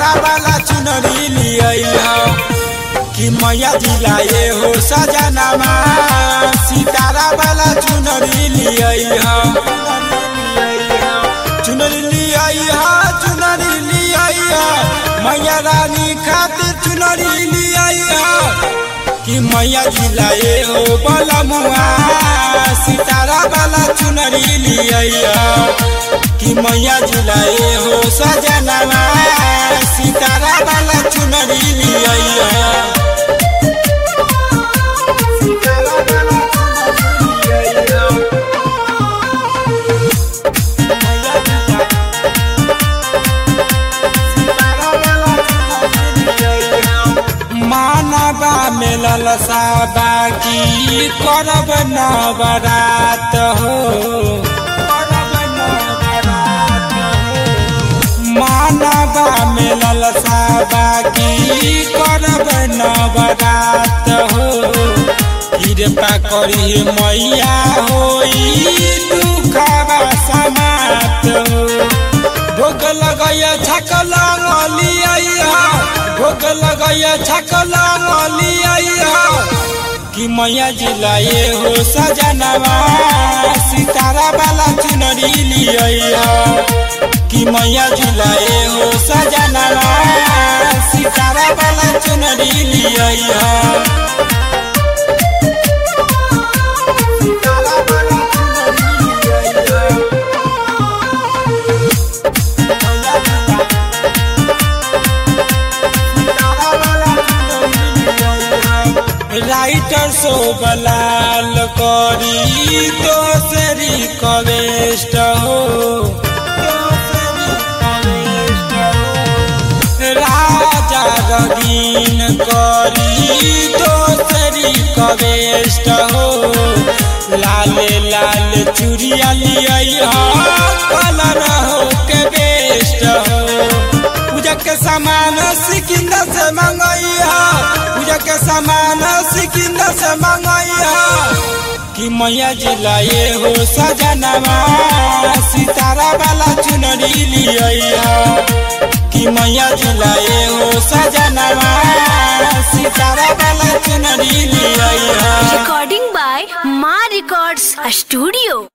सितारा वाला चुनरी लिया कि मैया जिलाए हो सजनामा सितारा वाला चुनरी लिया चुनरी लिया चुनरी लिया मैया रानी खातिर चुनरी लिया कि मैया जिलाए हो बलमुआ सितारा वाला चुनरी लिया कि मैया जिलाए हो सजनामा सितारा वाला चुनरी लिया मानवा में ललसा बाकी करब नवरात हो करब नवरात हो। मानवा में ललसा बाकी करब नवरात हो कृपा करी मैया होई दुखवा समात हो भोग लगैया छकला लिया भोग लगैया छकला लिया कि मैया जिलाए हो सजनवा सितारा वाला चुनरी लिया कि मैया जिलाए हो सजनवा सितारा वाला चुनरी लिया राइटर शोभलाल करी दोसरी कवेस्ट हो राजा रगीन करी दोसरी कवेस्ट हो लाले लाल चुरिया लिया कलर हो के बेस्ट हो पूजा के सामान सिकिंदा से मंगैया पूजा के सामान सिकिंदा से मंगैया कि मैया जिलाए हो सजनवा सितारा वाला चुनरी लिया कि मैया जिलाए हो सजनवा सितारा वाला चुनरी लिया Recording by Ma Records Studio.